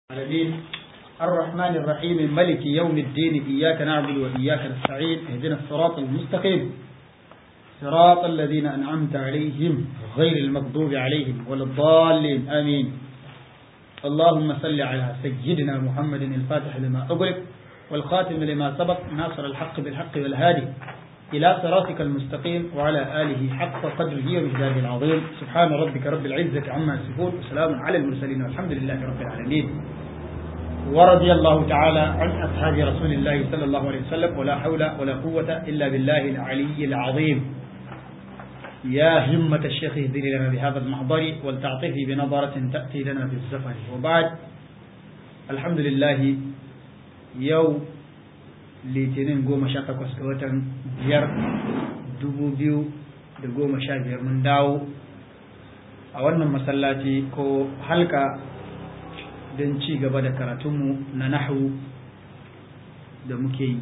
العالمين الرحمن الرحيم ملك يوم الدين إياك نعبد وإياك نستعين اهدنا الصراط المستقيم صراط الذين أنعمت عليهم غير المغضوب عليهم ولا الضالين آمين اللهم صل على سيدنا محمد الفاتح لما أغلق والخاتم لما سبق ناصر الحق بالحق والهادي إلى صراطك المستقيم وعلى آله حق قدره ومجداره العظيم سبحان ربك رب العزة عما يصفون وسلام على المرسلين والحمد لله رب العالمين ورضي الله تعالى عن أصحاب رسول الله صلى الله عليه وسلم ولا حول ولا قوة إلا بالله العلي العظيم يا همة الشيخ اهدني لنا بهذا المحضر ولتعطفي بنظرة تأتي لنا بالزفر وبعد الحمد لله يوم litinin goma sha takwas ga watan biyar dubu biyu da goma sha biyar mun dawo a wannan masallaci ko halka don ci gaba da karatunmu na nahu da muke yi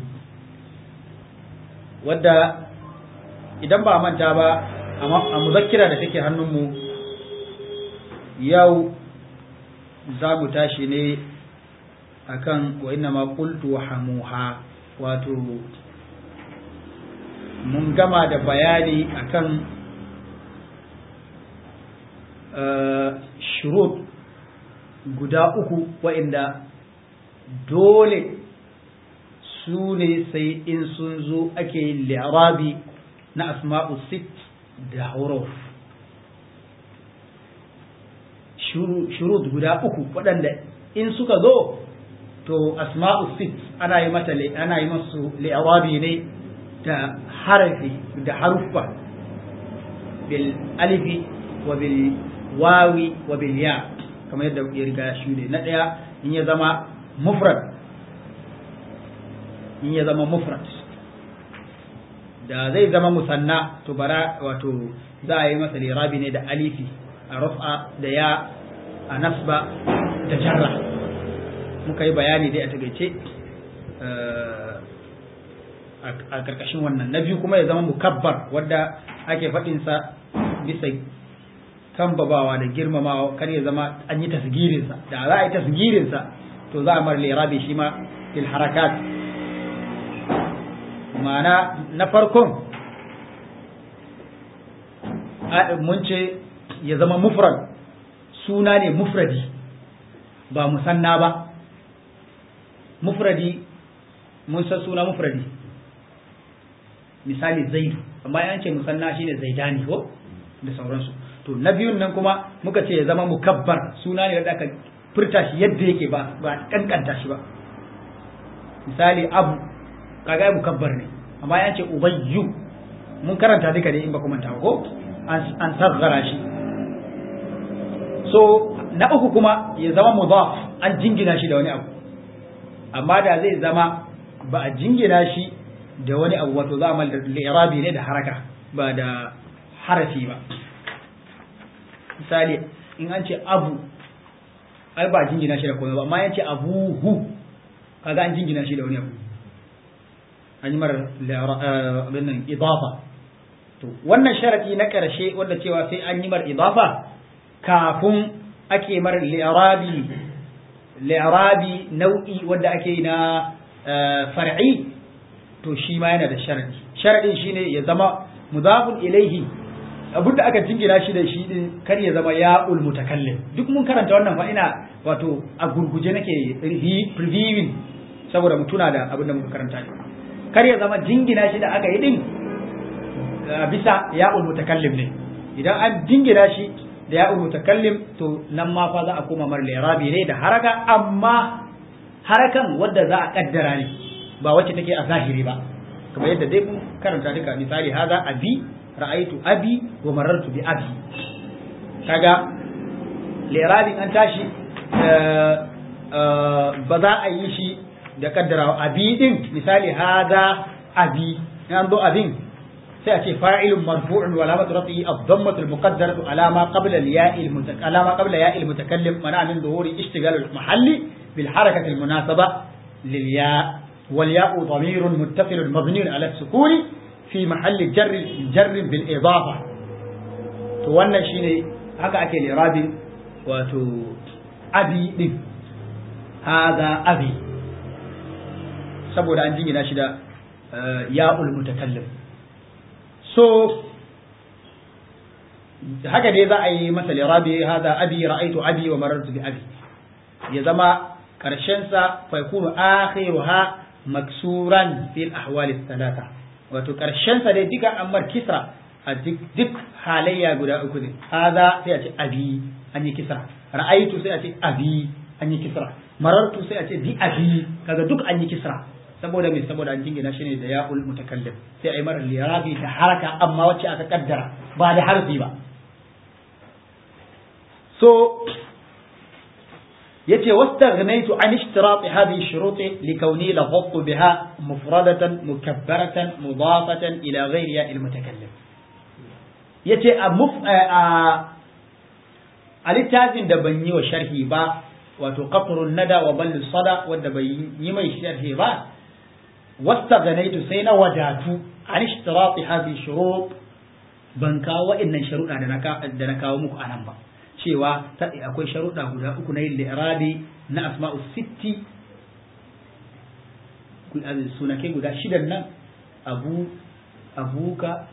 wadda idan ba manta ba a muzakkira da take hannunmu yau za mu tashi ne akan wa inna ma qultu hamuha wato mun gama da bayani akan shurut guda uku wa'inda dole su ne sai in sun zo ake yin li'arabi na asma'u sit da huruf shurut guda uku waɗanda in suka zo to asma'u sit ana yi mata ana yi masu li'awabi ne da harafi da haruffa bil alifi wa bil wawi wa bil ya kamar yadda ya riga shi ne na ɗaya in ya zama mufrad in ya zama mufrad da zai zama musanna to bara wato za a yi masa lirabi ne da alifi a rufa da ya a nasba da jarra muka yi bayani dai a tagaice a karkashin wannan na biyu kuma ya zama mukabbar wadda ake faɗinsa bisa tambabawa da girmamawa kar ya zama an yi tasgirinsa da za a yi tasgirinsa to za a mara lirabi shi ma fil harakat ma'ana na farkon mun ce ya zama mufrad suna ne mufradi ba musanna ba mufradi mun san suna mufradi misali zaidu amma yan ce musanna shine zaidani ko da sauransu to na biyun nan kuma muka ce ya zama mukabbar suna ne wanda aka furta shi yadda yake ba ba kankanta shi ba misali abu kaga mukabbar ne amma yan ce ubayyu mun karanta duka ne in ba kuma ko an sargara shi so na uku kuma ya zama mudaf an jingina shi da wani abu amma da zai zama ba a jingina shi da wani abu wato za a mal da irabi ne da haraka ba da harafi ba misali in an ce abu ai ba jingina shi da komai ba amma yan ce abuhu kaga an jingina shi da wani abu an yi mara abin idafa to wannan sharadi na karshe wanda cewa sai an yi mara idafa kafin ake mara li'irabi li'irabi nau'i wanda ake yi na far'i to shi ma yana da sharadi sharadin shine ya zama mudafun ilaihi abinda aka jingina shi da shi din kar ya zama ya'ul mutakallim duk mun karanta wannan fa ina wato a gurguje nake previewing saboda mutuna da abinda muka karanta ne kar ya zama jingina shi da aka yi din bisa ya'ul mutakallim ne idan an jingina shi da ya'ul mutakallim to nan ma fa za a koma mar lirabi ne da haraka amma harakan wadda za a kaddara ne ba wacce take a zahiri ba kamar yadda dai mun karanta duka misali haza abi ra'aitu abi wa marartu bi abi kaga lirabi an tashi ba za a yi shi da kaddara abi din misali haza abi an zo abin sai a ce fa'ilun marfu'un wa alamatu rafi'i ad-dammatu al-muqaddaratu ala ma qabla al-ya'i al-mutakallim ala ma qabla ya'i al-mutakallim mana min dhuhuri ishtigal al-mahalli bil harakati al-munasaba lil ya' wal ya'u dhamirun muttasilun mabniun ala as-sukun fi mahalli jar jar bil idafa to wannan shine haka ake lirabi wato abi din hadha abi saboda an jingina shi da ya'ul mutakallim so haka dai za a yi masa lirabi hadha abi ra'aytu abi wa marartu bi abi ya zama karshen sa fa yakunu akhiruha maksuran fil ahwal thalatha wato karshen sa dai duka ammar kisra a duk halayya guda uku ne hadha sai a ce abi an yi kisra ra'aytu sai a ce abi an yi kisra marartu sai a ce bi abi kaga duk an yi kisra saboda mai saboda an jingina shi ne da ya'ul mutakallim sai a yi mara lirabi da haraka amma wacce aka kaddara ba da harfi ba so yace wastaghnaytu an ishtirat hadhihi shurut likawni lafadtu biha mufradatan mukabbaratan mudafatan ila ghayri ya'il mutakallim yace a muf a littafin da ban yi wa sharhi ba wato qatrun nada wa ballu sada wanda bai yi mai sharhi ba wastaghnaytu sai na wadatu an ishtirat hadhihi shurut ban kawo wa'annan sharuɗa da na kawo muku anan ba cewa akwai sharuɗa guda uku na yin li'irabi na asma'u sitti sunake guda shidan nan abu abuka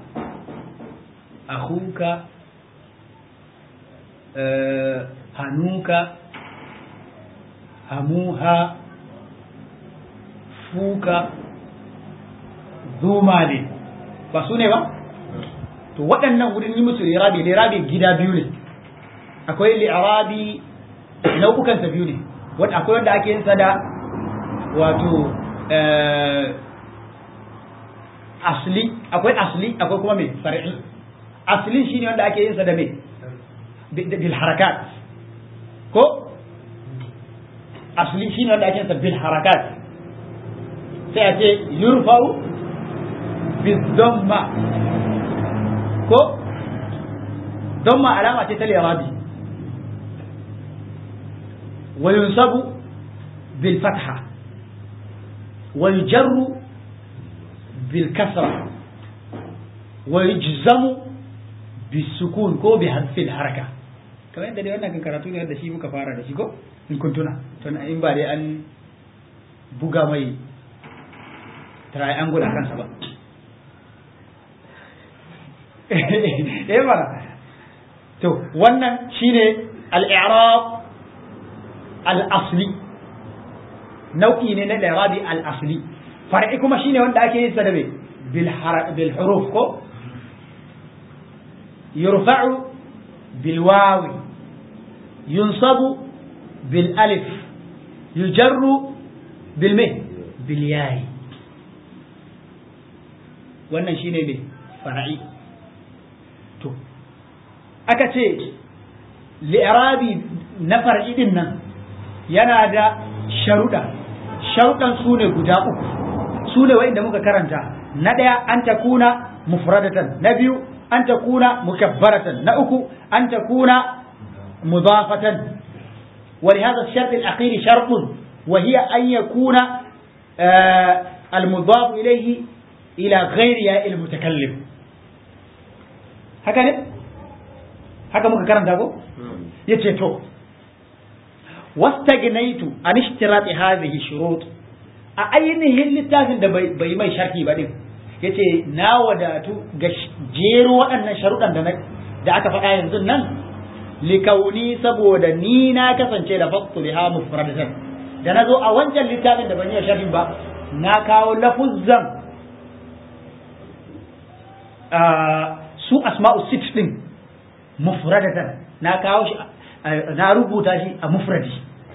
ahuka hanuka hamuha fuka zuma ne ba su ne ba to waɗannan wurin yi musu lirabi lirabi gida biyu ne akwai li'arabi nau'ukan sa biyu ne wanda akwai wanda ake yin sa da wato asli akwai asli akwai kuma mai far'i asli shine wanda ake yin sa da mai bil harakat ko asli shine wanda ake yin sa bil harakat sai a ce yurfa'u bil damma ko damma alama ce ta li'arabi وينصب بالفتحة ويجر بالكسرة ويجزم بالسكون كو بحذف الحركة kamar yadda dai wannan kan karatu ne da shi muka fara da shi ko in kun tuna to in ba dai an buga mai triangle a kansa ba eh ba to wannan shine al-i'rab al-asli nau'i ne na irabi al-asli far'i kuma shine wanda ake yin sa da bil bil huruf ko yurfa'u bil wawi yunsabu bil alif yujarru bil me bil yayi wannan shine ne far'i to aka ce li'irabi na far'i din nan yana da sharuɗa sharuɗan su ne guda uku su ne wa'inda muka karanta na ɗaya an ta kuna mufradatan na biyu an ta kuna mukabbaratan na uku an ta kuna mudafatan ولهذا الشرط الأخير شرط وهي أن يكون آه المضاف إليه إلى غير ياء المتكلم هكذا هكذا ممكن كلام دابو يتشتو واستغنيت عن اشتراط هذه الشروط a ainihin littafin da bai mai sharhi ba din yace na wadatu ga jero waɗannan sharuɗan da da aka faɗa yanzu nan likauni saboda ni na kasance da faktu biha mufradatan da nazo a wancan littafin da ban yi sharhi ba na kawo lafuzzan su asma'u sit din mufradatan na kawo shi na rubuta shi a mufradi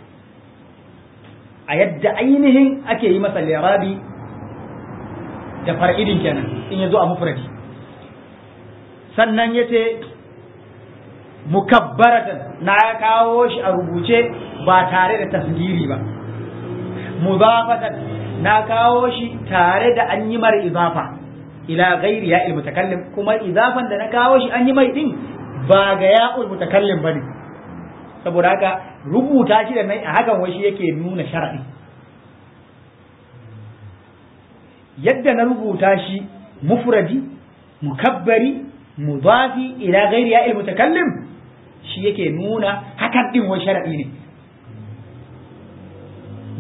a yadda ainihin ake yi masa lirabi da far'idin kenan in ya zo a mufradi sannan ya ce mukabbaratan na kawo shi a rubuce ba tare da tasgiri ba mudafatan na kawo shi tare da an yi mara izafa ila gairi ya mutakallim kuma izafan da na kawo shi an yi mai din ba ga ya'ul mutakallim bane saboda haka rubuta shi da nai a hakan wai shi yake nuna shar'i yadda na rubuta shi mufradi mukabbari mudafi ila ghairi ya mutakallim shi yake nuna hakan din wai shar'i ne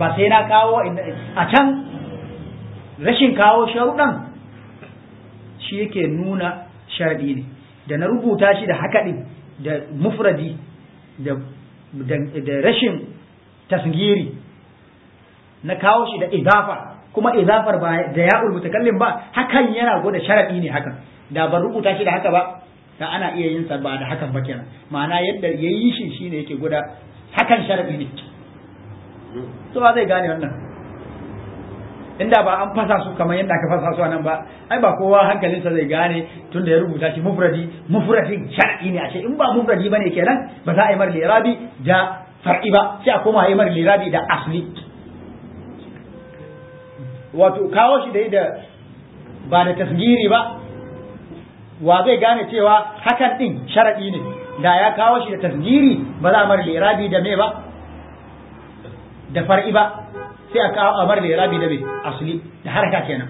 ba sai na kawo a can rashin kawo sharuɗan shi yake nuna sharaɗi ne da na rubuta shi da haka ɗin da mufradi da rashin tasgiri na kawo shi da idafa kuma idafar ba da ya mutakallim ba hakan yana gwada sharaɗi ne hakan da ban rubuta shi da haka ba da ana iya yin sa ba da hakan ba kenan ma'ana yadda ya yi shi shine yake gwada hakan sharaɗi ne to ba zai gane wannan inda ba an fasa su kamar yadda aka fasa su nan ba ai ba kowa hankalinsa zai gane tunda ya rubuta shi mufradi mufradin shar'i ne ashe in ba mufradi bane kenan ba za a yi mar lirabi da far'i ba sai a koma yi mar lirabi da asli wato kawo shi dai da ba da tasgiri ba wa zai gane cewa hakan din sharadi ne da ya kawo shi da tasgiri ba za a mar lirabi da me ba da far'i ba sai a kawo a mar lirabi da me asli da harka kenan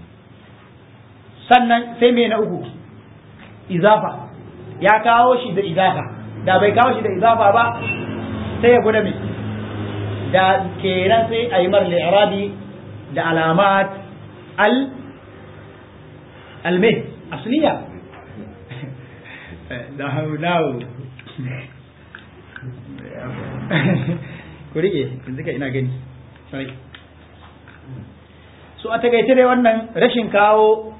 sannan sai me na uku izafa ya kawo shi da izafa da bai kawo shi da izafa ba sai ya gwada me da kenan sai a yi mar lirabi da alamat al alme asliya da haunawo ku rike yanzu ka ina gani sai so a takaice dai wannan rashin kawo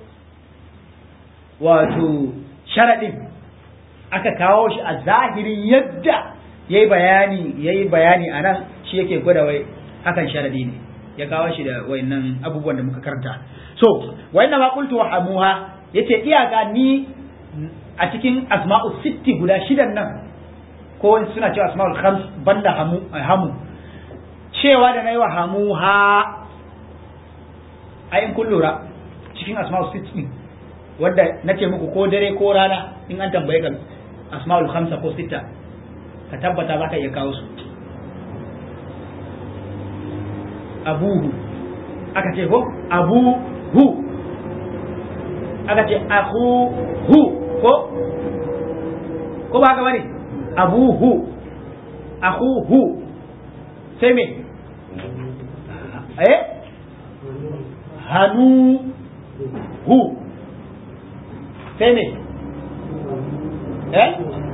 wato sharaɗin aka kawo shi a zahirin yadda ya yi bayani ya yi bayani a nan shi yake gwada wai hakan sharaɗi ne ya kawo shi da wayannan abubuwan da muka karanta so wayannan ma qultu wa hamuha yace iyaka ni a cikin asma'u sitti guda shidan nan ko suna cewa asma'ul khams banda hamu hamu cewa da nayi wa hamuha ayin kun lura cikin asma'ul sitti wanda nace muku ko dare ko rana in an tambaye ka asma'ul khamsa ko sitta ka tabbata zaka iya kawo su abuhu aka ce ko abuhu aka ce hu ko ko ba haka bane abuhu hu sai me eh hanu hu sai me eh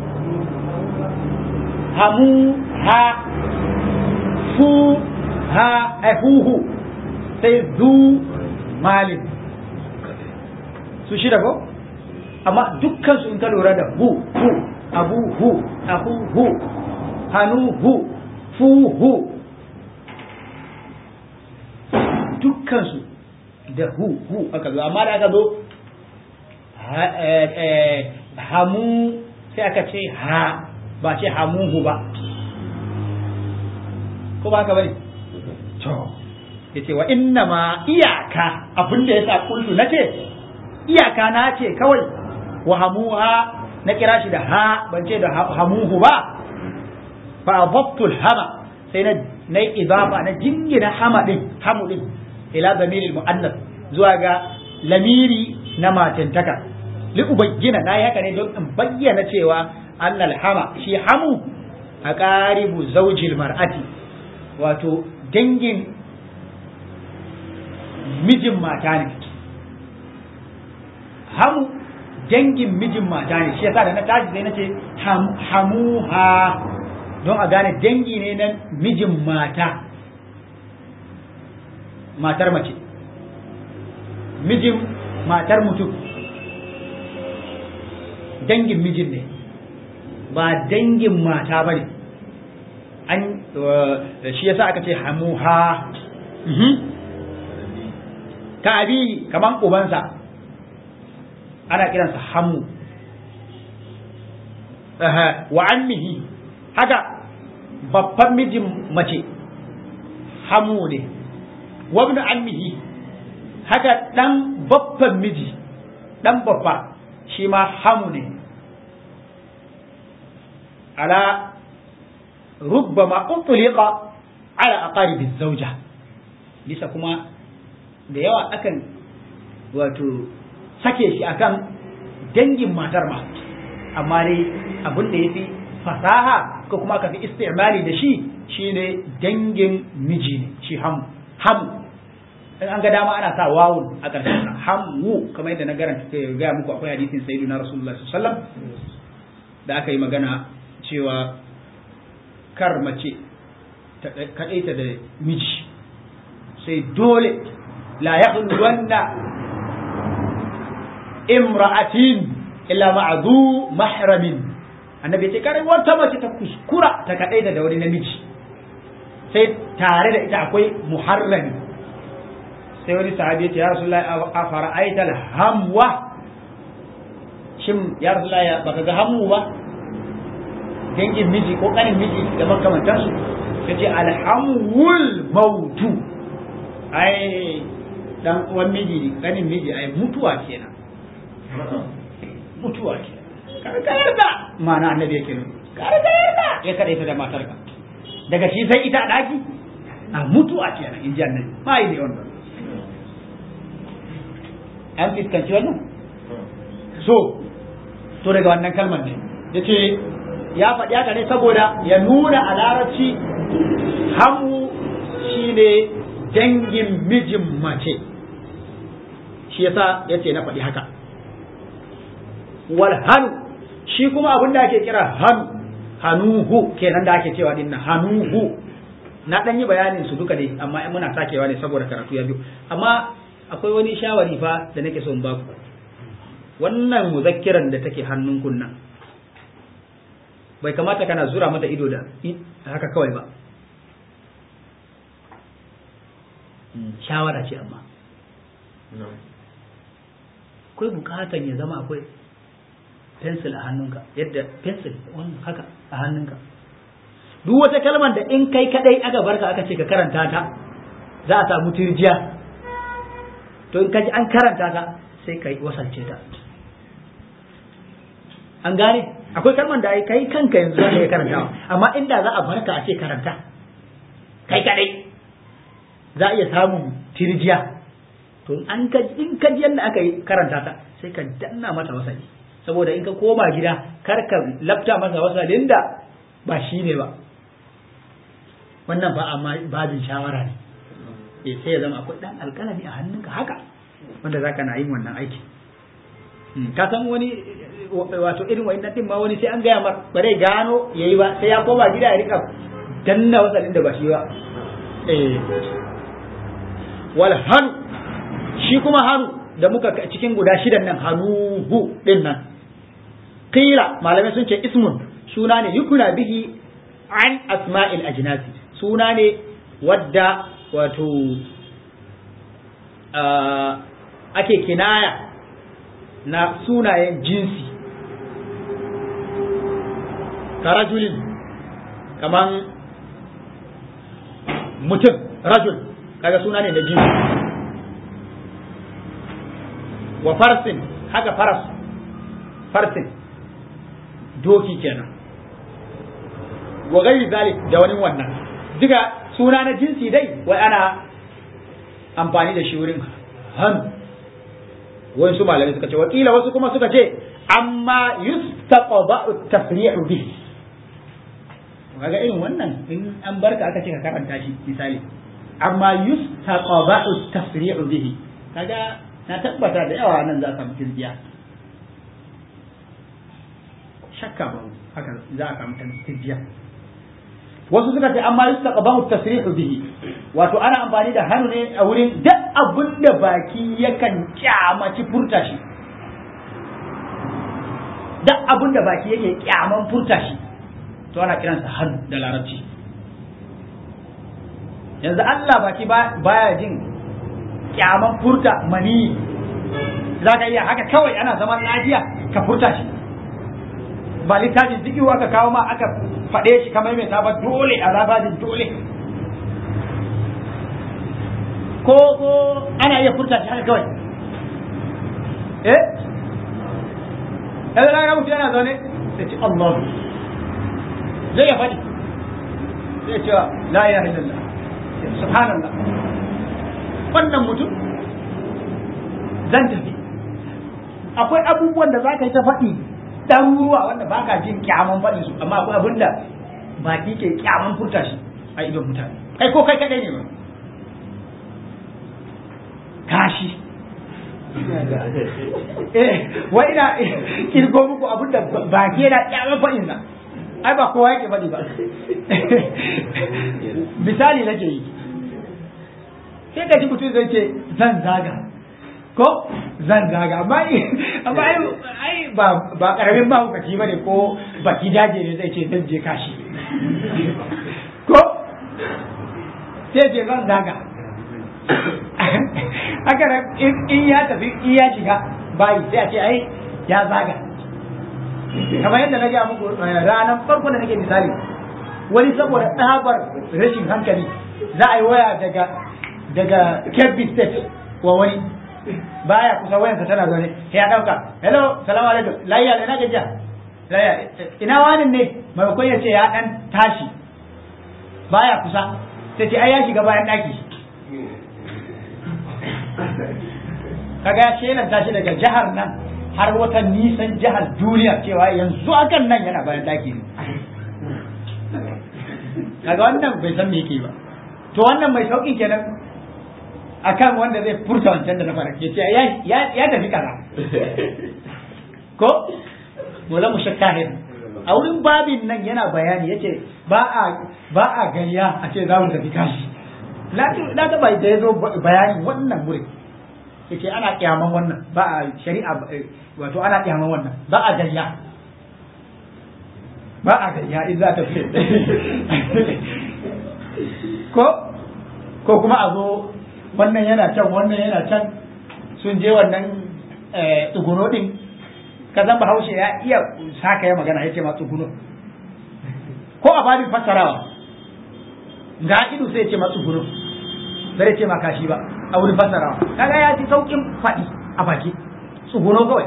hamu ha fu ha huhu sai zu malin su shida ko amma dukkan su in ka lura da hu hu abu hu ahu hu hanu hu fu hu dukkan su da hu hu aka zo amma da aka zo hamu sai aka ce ha ba ce hamuhu ba ko ba ka bane to yace wa inna ma iyaka abinda yasa kullu nace iyaka na ce kawai wa hamuha na kira shi da ha ban ce da hamuhu ba fa adabtu hama sai na na idafa na jingina hama din hamu din ila zamiril muannas zuwa ga lamiri na matantaka li ubayyana na haka ne don in bayyana cewa annal hama shi hamu a qaribu zawjil mar'ati wato dangin mijin mata ne hamu dangin mijin mata ne shi yasa da na tashi sai na ce hamuha don a gane dangi ne na mijin mata matar mace mijin matar mutum dangin mijin ne ba dangin mata ba ne an shi yasa aka ce hamuha ka abi kaman ubansa ana kiransa hamu wa ammihi haka babban mijin mace hamu ne wabnu ammihi haka dan babban miji dan babba shi ma hamu ne ala rubbama utliqa ala aqaribi zawja bisa kuma da yawa akan wato sake shi akan dangin matar ma amma dai abin da ya fi fasaha ko kuma aka fi istimali da shi shine dangin miji ne shi ham ham in an ga dama ana sa wawun a ƙarshen sa hamu kamar yadda na garanta ga muku akwai hadisin sayyidina rasulullah sallallahu alaihi wasallam da aka yi magana cewa kar mace ta kadaita da miji sai dole la yakhluwanna imra'atin illa ma'adu mahramin annabi ya ce kare wata mace ta kuskura ta kadaita da wani namiji sai tare da ita akwai muharrami sai wani sahabi ya ce ya rasulullahi a fara'aita hamwa shin ya rasulullahi baka ga hamu ba dangin miji ko kanin miji da makamantansu ya ce alhamul mautu ai dan uwan miji kanin miji ai mutuwa kenan mutuwa kenan ka yarda ma'ana annabi yake nuna ka yarda ya kada ita da matarka daga shi sai ita a daki a mutuwa kenan in ji annabi ma yi ne wannan an fiskanci wannan so to daga wannan kalmar ne ya ce ya faɗi haka ne saboda ya nuna a larabci hamu shine dangin mijin mace shi yasa ya ce na faɗi haka wal hannu shi kuma abin da ake kira hannu hanuhu kenan da ake cewa dinnan hanuhu na ɗan yi bayanin su duka ne amma muna sakewa ne saboda karatu ya biyu amma akwai wani shawari fa da nake son baku wannan muzakkiran da take hannun kunnan bai kamata kana zura mata ido da haka kawai ba shawara ce amma akwai bukatan ya zama akwai pencil a hannunka yadda pencil wannan haka a hannunka duk wata kalmar da in kai kadai aka barka aka ce ka karanta ta za a samu turjiya to in kaji an karanta ta sai ka wasance ta an gane akwai kalmar da kai kanka yanzu za ka yi karantawa amma inda za a barka a ce karanta kai kadai za a iya samun tirjiya to an ka in ka ji yadda aka yi karanta ta sai ka danna mata wasali saboda in ka koma gida kar ka lafta masa wasalin da ba shi ne ba wannan ba amma babin shawara ne eh sai ya zama akwai dan alƙalami a hannunka haka wanda zaka na yin wannan aiki ka san wani wato irin wa'annan din ma wani sai an gaya mar ba zai gano yayi ba sai ya koma gida ya rika danna wasalin da ba shi ba eh wal hanu shi kuma hanu da muka cikin guda shidan nan hanuhu din nan qila malamai sun ce ismun suna ne yukuna bihi an asma'il ajnasi suna ne wadda wato ake kinaya na sunayen jinsi ka rajulin kaman mutum rajul kaga suna ne na jinsi wa farsin haka faras farsin doki kenan wa gairi zalik da wani wannan duka suna na jinsi dai wai ana amfani da shi wurin hannu wani su malamai suka ce wakila wasu kuma suka ce amma yustaqba'u tasri'u bihi kaga irin wannan in an barka aka ce ka karanta shi misali amma yustaqba'u tasri'u bihi kaga na tabbata da yawa nan za a samu tirjiya shakka ba haka za a samu tirjiya wasu suka ce amma yustaqbahu tasrihu bihi wato ana amfani da hannu ne a wurin duk abin da baki yakan kyamaci furta shi duk abin da baki yake kyaman furta shi to ana kiransa hannu da larabci yanzu Allah baki baya jin kyaman furta mani za ka iya haka kawai ana zaman lafiya ka furta shi ba littafin zikiwa aka kawo ma aka faɗe shi kamar mai ba dole a zabajin dole ko ko ana iya furta shi haka kawai eh yanzu na mutu yana zaune sai ce Allah zai ya faɗi sai ce la ilaha illallah subhanallah wannan mutum zan tafi akwai abubuwan da za ka yi ta faɗi ɗaruruwa wanda ba ka jin kyaman faɗin su amma akwai abin da baki ke kyaman furta shi a idon mutane kai ko kai kaɗai ne ba kashi eh wai ina kirgo muku abin da baki yana kyaman faɗin sa ai ba kowa yake faɗi ba misali nake yi sai ka ji mutum zai ce zan zaga ko zan zaga amma amma ai ba ba karamin ba hukaci bane ko baki daje ne zai ce zan je kashi ko sai ce zan zaga haka in ya tafi in ya shiga bayi sai a ce ai ya zaga kamar yadda na gaya muku ranar farko da nake misali wani saboda tsabar rashin hankali za a yi waya daga daga Kebbi State wa wani baya kusa wayansa tana zaune sai ya dauka hello salamu alaikum layya ina gajiya layya ina wani ne maimakon ya ce ya dan tashi baya kusa sai ce ai ya shiga bayan daki kaga ya shelan tashi daga jihar nan har wata nisan jihar duniya cewa yanzu akan nan yana bayan daki ne kaga wannan bai san me yake ba to wannan mai sauƙin kenan akan wanda zai furta wancan da na fara ya ce ya tafi kaza ko mola mu shakahir a wurin babin nan yana bayani ya ce ba a ba a gayya a ce za mu tafi kashi na ta bai da ya zo bayani wannan wurin ya ce ana kyaman wannan ba a shari'a wato ana kyaman wannan ba a gayya ba a gayya in za ta fi ko ko kuma a zo wannan yana can wannan yana can sun je wannan tsuguno din ka zan bahaushe ya iya saka ya magana ya ce ma tsuguno ko a babin fassarawa ga ido sai ya ce ma tsuguno bai ce ma kashi ba a wurin fassarawa kaga ya ci saukin faɗi a baki tsuguno kawai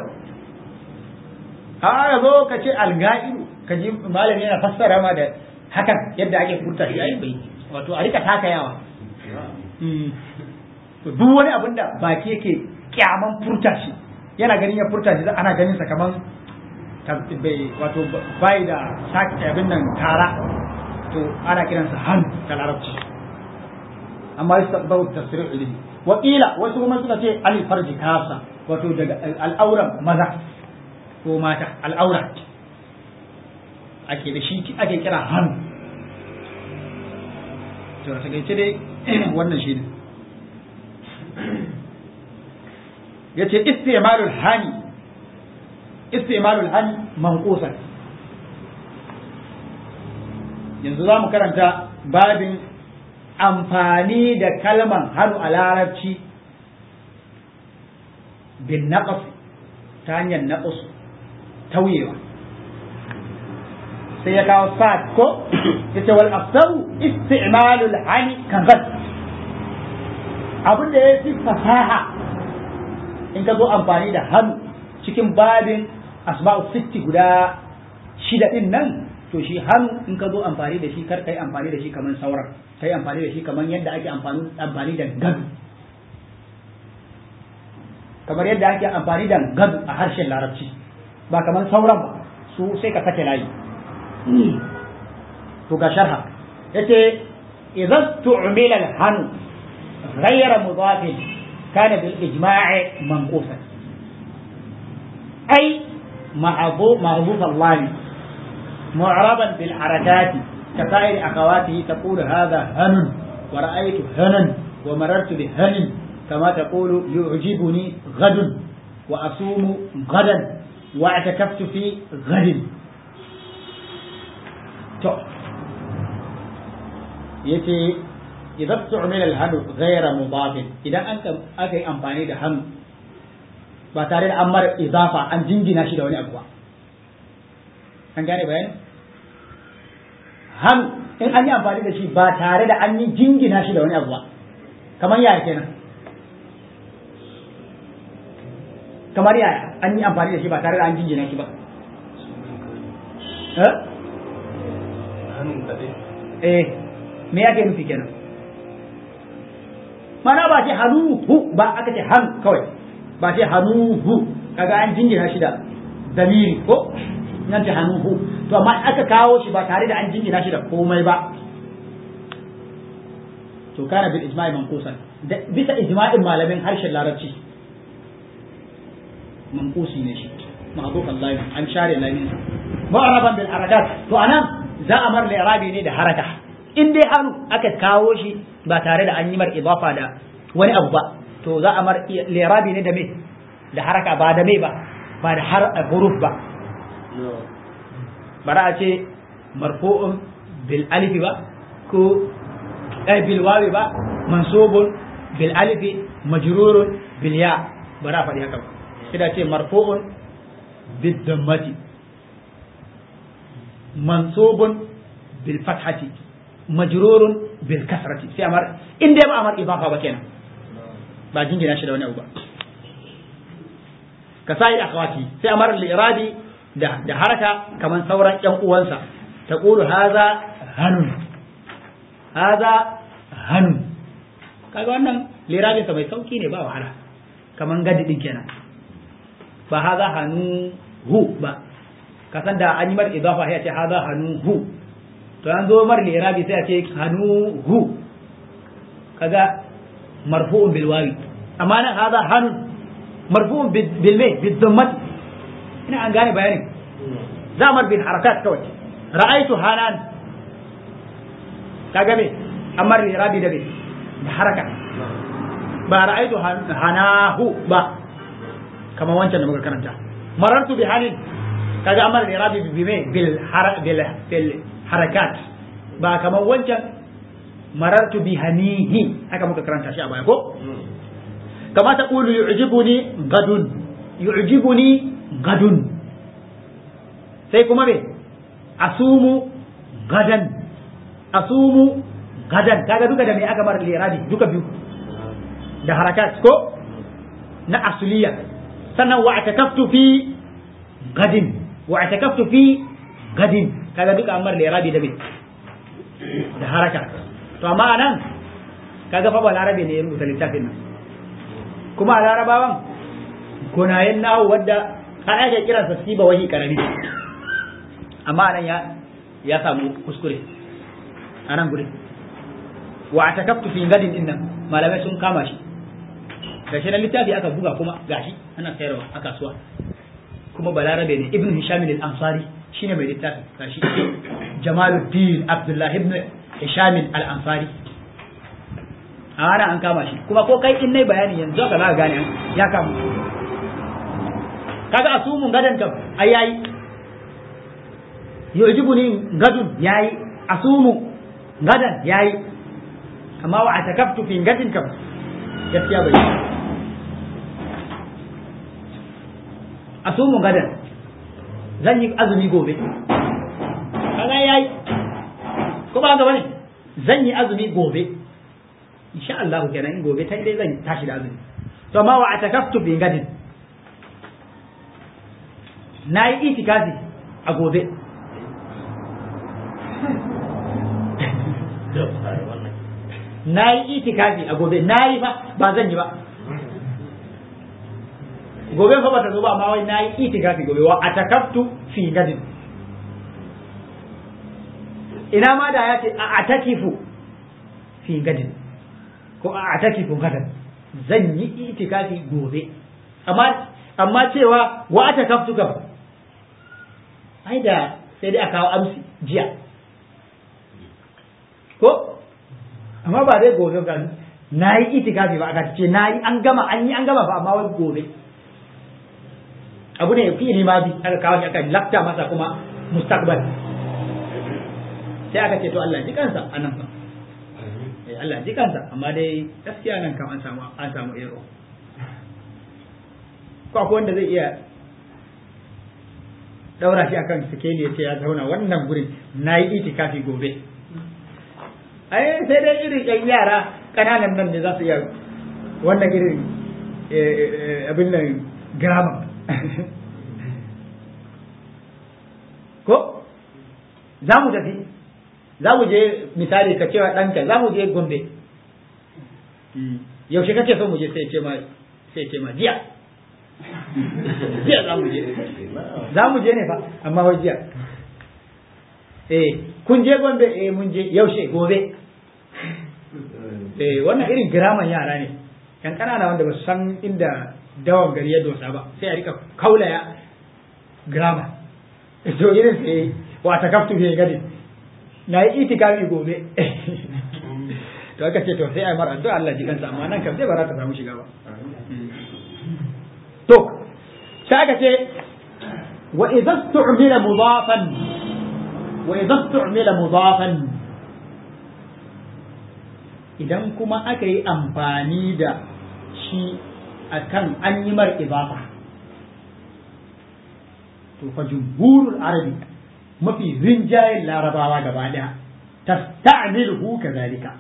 a zo ka ce alga'iru ka ji malami yana fassara ma da hakan yadda ake furta shi ai bai wato a rika takayawa to duk wani abin da baki yake kyaman furta shi yana ganin ya furta shi ana ganin sa kaman bai wato bai da saki abin nan tara to ana kiransa han da larabci amma yasa bau tafsir ilimi wa qila wasu kuma suka ce al farji kasa wato daga al'auran maza ko mata al'aura ake da shi ake kira han to a takaice dai wannan shi ne ya ce istimalul hani istimalul hani manqusan yanzu za mu karanta babin amfani da kalman hannu a larabci bin naqas ta hanyar naqas tauyewa sai ya kawo sa'ad ko ya ce wal afsaru isti'malul hani kan zan abin da ya fi fasaha in ka zo amfani da hannu cikin babin asma'u sitti guda shida din nan to shi hannu in ka zo amfani da shi kar kai amfani da shi kamar sauran kai amfani da shi kamar yadda ake amfani amfani da gado kamar yadda ake amfani da gado a harshen larabci ba kamar sauran ba su sai ka sake layi to ga sharha yace idan tu'mila al-hanu ghayra mudafin kana bil ijma' manqusan ay ma'ruf ma'ruf Allah معربا بالحركات كسائر أخواته تقول هذا هن ورأيت هنا ومررت بهن كما تقول يعجبني غد وأصوم غدا واعتكفت في غد yace idan tu'mila al-hanu ghayra mudaf idan an aka yi amfani da hannu ba tare da an mara izafa an jingina shi da wani abu ba an gane bayani hannu in an yi amfani da shi ba tare da an yi jingina shi da wani abu ba kamar yaya kenan kamar yaya an yi amfani da shi ba tare da an jingina shi ba eh me yake nufi kenan mana ba ce hannu hu ba aka ce hannu kawai ba ce hannu hu kaga an jingina shi da damiri ko nan ta hannuhu to amma aka kawo shi ba tare da an jingina shi da komai ba to kana bil ijma'i manqusan bisa ijma'in malamin harshen larabci manqusi ne shi ma'duf Allah an share lamin mu'araban bil harakat to anan za a mar li'rabi ne da haraka in dai hannu aka kawo shi ba tare da an yi mar idafa da wani abu ba to za a mar li'rabi ne da me da haraka ba da me ba ba da har huruf ba bara a ce marfu'un bil alifi ba ko eh bil wawi ba mansubun bil alifi majrurun bil ya bara a faɗi haka ba sai da ce marfu'un bil dammati mansubun bil fathati majrurun bil kasrati sai amar in dai ba amar idafa ba kenan ba jingina shi da wani abu ba ka sai akhwati sai amar al-iradi da da haraka kaman sauran ƴan uwansa taqulu haza hanun haza hanun kaga wannan lirabin sa mai sauki ne ba wahala kaman gadi din kenan ba haza hanu hu ba ka san da an yi mar idafa sai a ce haza hanu hu to an zo mar lirabi sai a ce hanu hu kaga marfu'un bil wawi amma nan haza hanun marfu'un bil me bil dhammati ina an gane bayanin zamar bil harakat kawai ra'aitu hanan kaga me amma rabi da me da haraka ba ra'aitu hanahu ba kamar wancan da muka karanta marartu bi halin kaga amma rabi bi me bil bil harakat ba kamar wancan marartu bi hanihi haka muka karanta shi a baya ko kama ta qulu yu'jibuni gadun yu'jibuni gadun sai kuma me asumu gadan asumu gadan kaga duka da me aka mara lirabi duka biyu da harakat ko na asuliya sannan wa atakaftu fi gadin wa atakaftu fi gadin kaga duka amar lirabi da me da haraka to amma anan kaga fa ba larabe ne ya rubuta littafin nan kuma a larabawan kunayen nawo wadda an ake kiransa siba wahi karami amma nan ya ya samu kuskure a nan gudun wa a takaftu fi gadin din nan malamai sun kama shi gashi na littafi aka buga kuma gashi ana sayarwa a kasuwa kuma balarabe ne ibn hisham al-ansari shine mai littafi gashi jamaluddin abdullahi ibn hisham al-ansari a ana an kama shi kuma ko kai in nai bayani yanzu ka za ka gane ya kama kaga asumun gadan kam ai yayi yujibuni gadun yayi asumu gadan yayi amma wa atakaftu fi gadin kam gaskiya bai asumu gadan zan yi azumi gobe kaga yayi ko ba ga bane zan yi azumi gobe insha Allah kenan in gobe ta dai zan tashi da azumi to amma wa atakaftu fi gadin na yi itikafi a gobe na yi itikafi a gobe na yi fa ba zan yi ba gobe fa bata zo ba amma wai na yi itikafi gobe wa atakaftu fi gadin ina ma da ya ce a atakifu fi gadin ko a atakifu gadan zan yi itikafi gobe amma amma cewa wa atakaftu kam ai da sai dai a kawo amsi jiya ko amma ba dai gobe ga na yi itikafi ba aka ce na yi an gama an yi an gama ba amma wai gobe abu ne fi ma bi aka kawo shi aka lafta masa kuma mustaqbal sai aka ce to Allah ji kansa a nan fa eh Allah ji kansa amma dai gaskiya nan kam an samu an samu ero ko akwai wanda zai iya daura shi akan sikeli ya ce ya zauna wannan gurin na yi itikafi gobe ai sai dai irin yan yara kananan nan ne za su iya wannan irin abin nan grammar ko za mu tafi za mu je misali ka cewa ɗanka za mu je gombe yaushe kake so mu je sai ce ma sai ce ma jiya jiya za mu je za mu je ne fa amma wai jiya eh kun je gombe eh mun je yaushe gobe eh wannan irin giraman yara ne yan kanana wanda ba su san inda dawan gari ya dosa ba sai a rika kaulaya girama to irin sai wa ta kaftu bai gadi na yi itikafi gobe to aka ce to sai ai mara addu'a Allah ji kansa amma nan kam sai ba za ta samu shiga ba to sai aka ce wa idza tu'mila mudafan wa idza tu'mila mudafan idan kuma aka yi amfani da shi akan an yi mar idafa to fa jumhurul arabi mafi rinjayen larabawa gaba daya tasta'miluhu kadhalika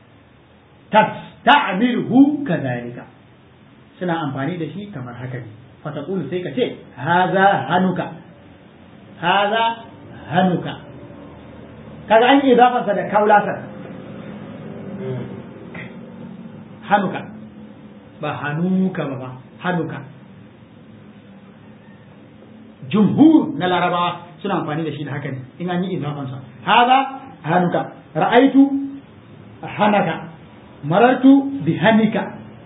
tasta'miluhu kadhalika suna amfani da shi kamar haka ne fataqulu sai ka ce haza hanuka haza hanuka kaga an yi idafansa da kaulasar hanuka ba hanuka ba ba hanuka jumhur na larabawa suna amfani da shi da haka ne in an yi idafansa haza hanuka ra'aitu hanaka marartu bi hanika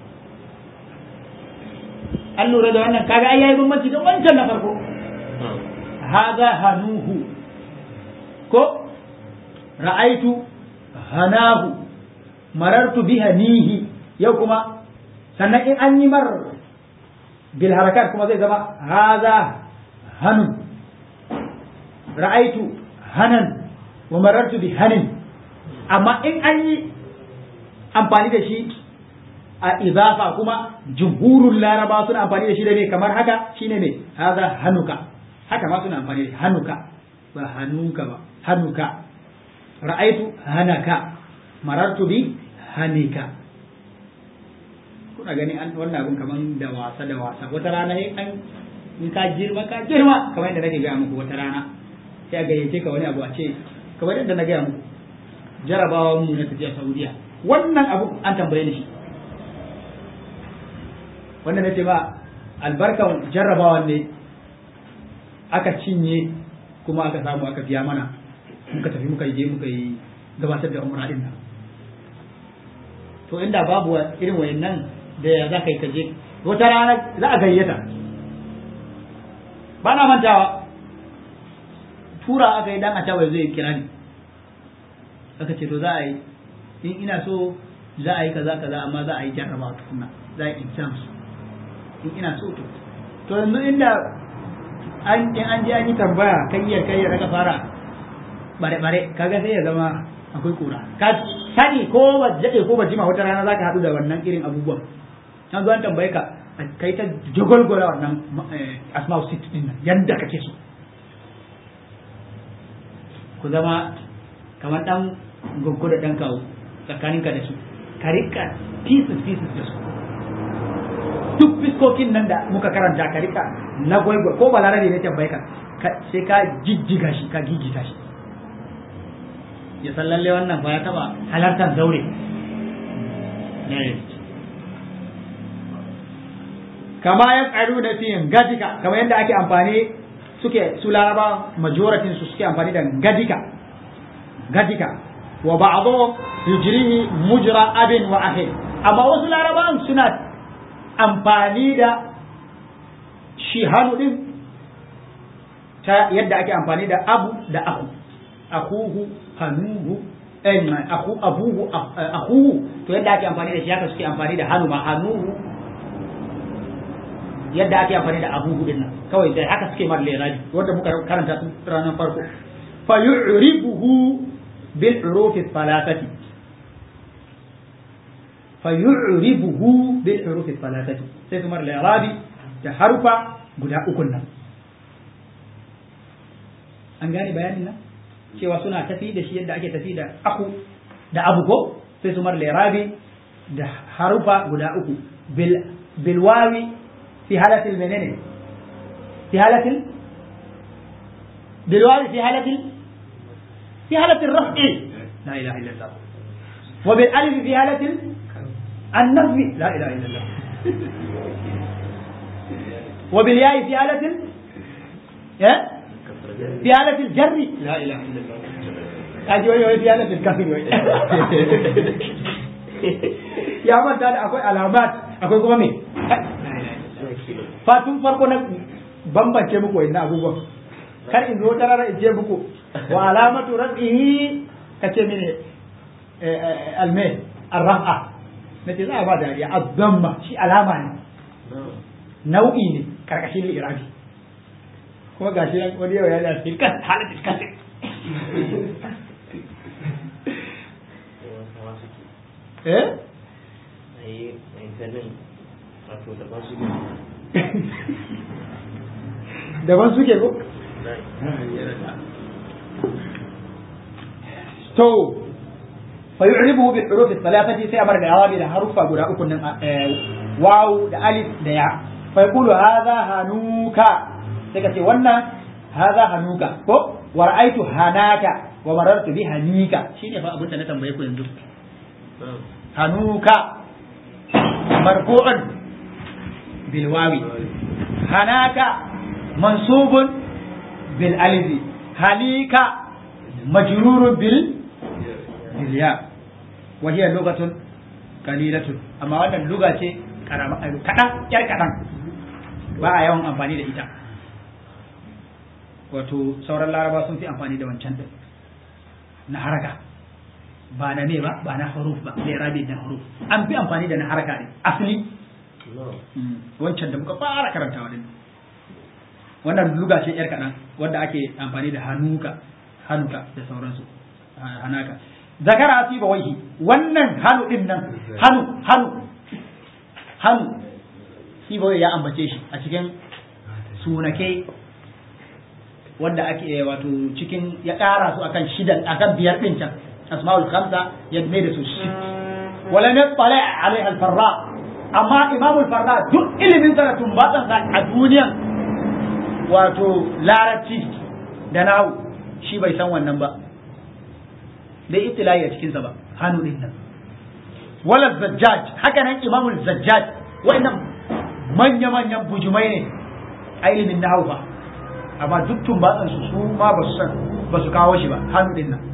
an lura da wannan kaga ai yayi bambanci da wancan na farko haza hanuhu ko ra'aitu hanahu marartu bi hanihi yau kuma sannan in an yi mar bil harakat kuma zai zama haza hanun ra'aitu hanan wa marartu bi hanin amma in an yi amfani da shi a izafa kuma jumhurul laraba suna amfani da shi da ne kamar haka shine ne haza hanuka haka ma suna amfani da hanuka ba hanuka ba hanuka ra'aitu hanaka marartu bi hanika kuna gani an wannan abun kaman da wasa da wasa wata rana an in ka girma ka girma kamar yadda nake gaya muku wata rana sai a gayyace ka wani abu a ce kamar yadda na gaya muku jarabawa mu na tafiya saudiya wannan abu an tambaye ni shi wannan na ce ba albarkan jarrabawan ne aka cinye kuma aka samu aka biya mana muka tafi muka je muka yi gabatar da umra din nan to inda babu irin wayannan da ya za ka yi kaje wata rana za a gayyata ba na mantawa tura aka yi dan a tawaye zai kira ni aka ce to za a yi in ina so za a yi kaza kaza amma za a yi jarrabawa tukuna za a yi exams in ina so to to yanzu inda an in an je an yi tambaya kayyar kayyar aka fara bare bare kaga sai ya zama akwai kura ka sani ko ba jade ko ba jima wata rana zaka hadu da wannan irin abubuwan an zo an tambaye ka kai ta jogolgola wannan asma'u sit din nan yanda kake so ku zama kamar dan goggo da dan kawo tsakaninka da su ka rika pieces pieces da su duk fiskokin nan da muka karanta ka rika na gwaigwai ko balarabe ne tambaye ka sai ka jijjiga shi ka gigita shi ya san lalle wannan fa ya taba halartar zaure kama ya tsaru da fiyin gadika kama yadda ake amfani suke su laraba majoratin su suke amfani da gadika gadika wa ba'dhu yujrihi mujra abin wa ahin amma wasu larabawan suna amfani da shi hannu din ta yadda ake amfani da abu da aku akuhu hanuhu aku abuhu akuhu to yadda ake amfani da shi haka suke amfani da hannu ma hanuhu yadda ake amfani da abuhu din nan kawai sai haka suke mar leraji wanda muka karanta tun ranar farko fa yu'ribuhu bil hurufi thalathati fa yu'ribuhu bil hurufi thalathati sai su mar lerabi da harufa guda uku nan an gane bayanin nan cewa suna tafi da shi yadda ake tafi da aku da abu ko sai su mar lirabi da harufa guda uku bil bilwawi fi halatil menene fi halatil bilwawi fi halatil fi halatil raf'i la ilaha illallah wa bil alif fi halatil النفي لا اله الا الله wa bil ya'i fi halatin ya fi halatil jarri la ilaha illallah kaji wai wai fi halatil kasri wai ya manta da akwai alamat akwai kuma me fatun farko na bambance muku wannan abubuwan kar in zo tarara in ce muku wa alamatu rafihi kace mene alme arrafa nace za a ba dariya azzamma shi alama ne nau'i ne karkashin irabi kuma gashi nan wani yau ya da shi kan halatin kasir eh daban suke ko to fa yu'ribu bil huruf thalathati sai amar da yawabi da harufa guda uku nan waw da alif da ya fa yaqulu hadha hanuka sai ka ce wannan hadha hanuka ko wa ra'aytu hanaka wa marartu bi hanika shine fa abin da na tambaye ku yanzu hanuka marfu'un bil wawi hanaka mansubun bil alifi halika majrurun bil bil ya wa hiya lugatun qalilatun amma wannan luga ce karama kadan yar kadan ba a yawan amfani da ita wato sauran laraba sun fi amfani da wancan din na haraka ba na ne ba ba na huruf ba sai rabi da huruf an fi amfani da na haraka ne asali wancan da muka fara karantawa din wannan luga ce yar kaɗan wanda ake amfani da hanuka hanuka da sauransu hanaka zakara fi bawaihi wannan hanu din nan hanu hanu hanu fi bawai ya ambace shi a cikin sunake wanda ake wato cikin ya ƙara su akan shidan akan biyar din can asma'ul khamsa ya mai da su shi wala ne tsala alaiha al-farra amma imamul farra duk ilimin sa da tumbatan sa a duniyan wato larabci da nahu shi bai san wannan ba bai ibtila'i a cikinsa ba hannu din nan wala zajjaj haka nan imamul zajjaj wannan manya-manyan bujumai ne a ilimin nahu ba amma duk tumbatsan su su ma ba su san ba su kawo shi ba hannu din nan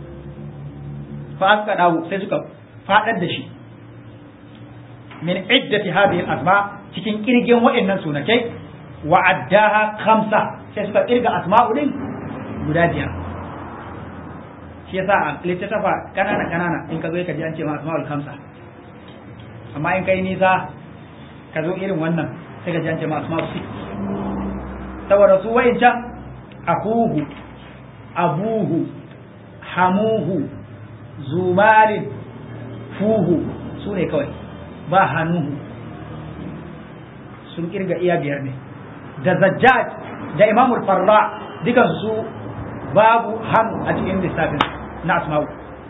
fa aka dawo sai suka fadar da shi min iddati hadhihi al-asma cikin kirgin wa'annan sunakai wa addaha khamsa sai suka kirga asma'u din guda biyar shi yasa a littattafa kanana kanana in ka zo ka ji an ce ma asma'ul khamsa amma in kai nisa ka zo irin wannan sai ka ji an ce ma asma'ul six saboda su wa'incan akuhu abuhu hamuhu zumarin fuhu su ne kawai ba hannuhu sun kirga iya biyar ne da zajjaj da imamul farra dukan su babu hannu a cikin lissafin na asma'u